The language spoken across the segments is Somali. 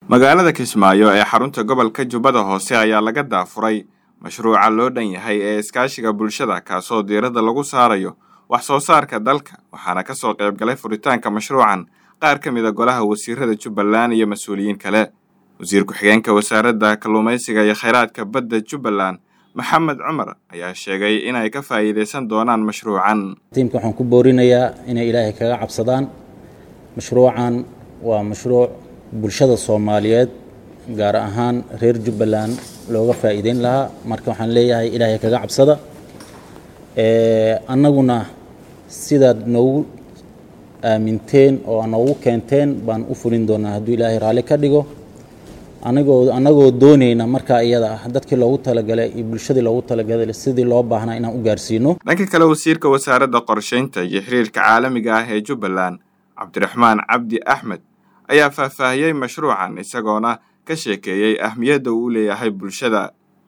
magaalada kismaayo ee xarunta gobolka jubbada hoose ayaa laga daafuray mashruuca loo dhan yahay ee iskaashiga bulshada kaasoo diiradda lagu saarayo wax soo saarka dalka waxaana ka soo qayb galay furitaanka mashruucan qaar ka mida golaha wasiirada jubbaland iyo mas-uuliyiin kale wasiir ku-xigeenka wasaaradda kalluumaysiga iyo khayraadka badda jubbaland maxamed cumar ayaa sheegay inay ka faa'iidaysan doonaan mashruucan tiimka waxaan ku boorinayaa inay ilaahay kaga cabsadaan mashruucan waa mashruuc bulshada soomaaliyeed gaar ahaan reer jubbaland looga faa'iideyn lahaa marka waxaan leeyahay ilaahay kaga cabsada annaguna sidaad noogu aaminteen oo noogu keenteen baan u fulin doonaa hadduu ilaahay raalli ka dhigo anagoo annagoo doonayna markaa iyada ah dadkii loogu talagalay iyo bulshadii loogu talagalay sidii loo baahnaa inaan u gaarsiino dhanka kale wasiirka wasaaradda qorshaynta iyo xiriirka caalamiga ah ee jubbaland cabdiraxmaan cabdi axmed ayaa faahfaahiyey mashruucan isagoona ka sheekeeyey ahmiyadda uu leeyahay bulshada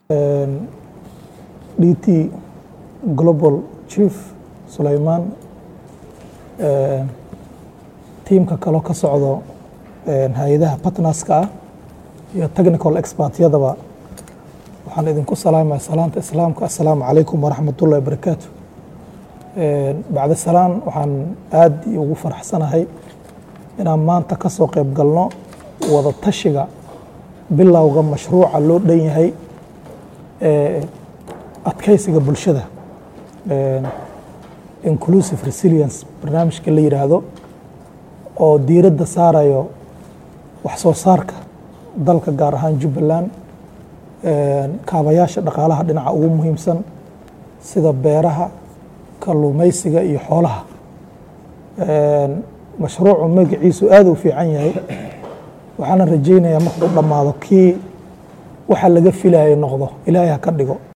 d t global chief sulaymaan tiimka kaloo ka socdo hay-adaha batnaska ah iyo technical expertyadaba waxaan idinku salaamaya salaanta islaamka assalaamu calaykum waraxmatullahi wabarakaatu bacda salaan waxaan aad ugu faraxsanahay inaan maanta ka soo qayb galno wada tashiga bilowga mashruuca loo dhan yahay adkaysiga bulshada inclusive resilience barnaamijka la yidhaahdo oo diiradda saarayo wax soo saarka dalka gaar ahaan jubbaland kaabayaasha dhaqaalaha dhinaca ugu muhiimsan sida beeraha kalluumaysiga iyo xoolaha mashruucu magaciisu aad u fiican yahay waxaana rajaynayaa markuu dhammaado kii waxa laga filayo noqdo ilaahay ha ka dhigo